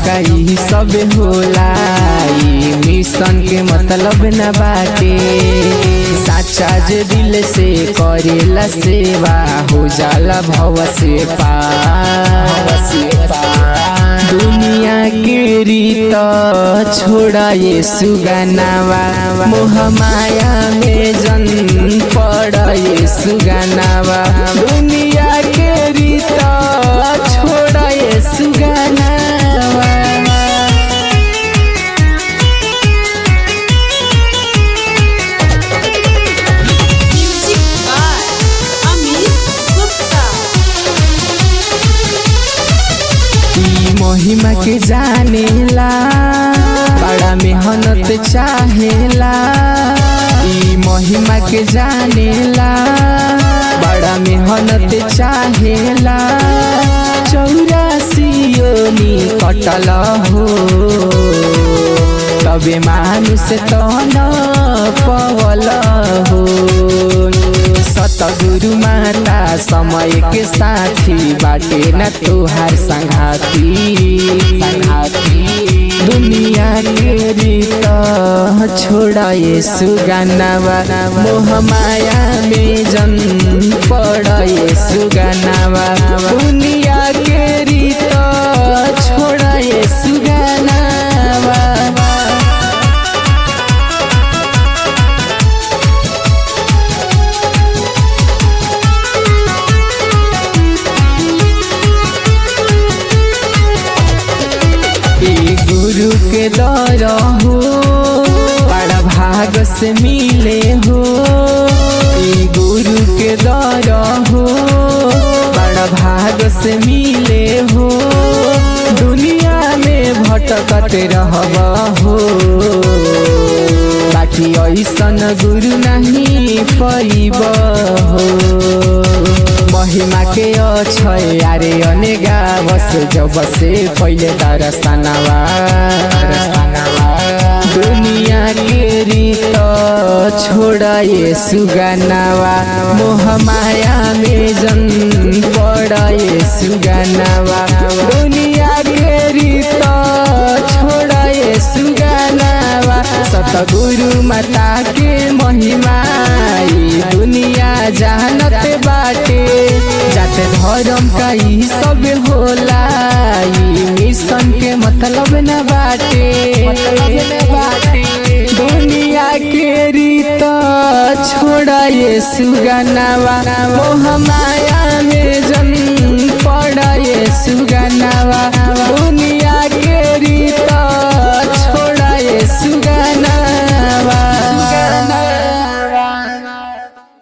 का ई सब होला ई मिशन के मतलब न बाटे साचा जे दिल से करेला सेवा हो जाला भव से पार दुनिया के रीत छोड़ा ये सुगनावा मोह माया में जन पड़ ये सुगनावा दुनिया के रीत छोड़ा ये सुगनावा Music by Amit Gupta. ई महिमा के जानेला बड़ा मेहनत चाहेला ई महिमा के जानेला बड़ा मेहनत चाहेला चौरासी योनी कटल हो तबे मानुष तन पवल हो सतगुरु माता समय के साथी बाटे न तोहार संघाती संघाती दुनिया के रीत छोड़ा ये सुगनावा मोह माया में जन पड़ ये सुगनावा दुनिया के रीत छोड़ा ये सुगनावा ए गुरु के दर हो बड़ा भाग से मिले हो ए गुरु के दर हो बड़ा भाग से मिले हो दुनिया में भटकत रहब हो बाकी ऐसन गुरु नहीं पैब हो महिमा के अक्षय अरे अनेगा बस जब से पहिले दरसनवा दुनिया के रीत छोड़ा ये सुगनावा मोह माया में जन पड़ ये सुगनावा दुनिया के रीत छोड़ा ये सुगनावा सतगुरु माता के महिमा ई दुनिया जानत बाटे जाते धर्म का ई सब होला ई मिशन के मतलब न बाटे मतलब न बाटे दुनिया के रीत छोड़ा ये सुगनावा मोह माया में जन पड़ा ये सुगनावा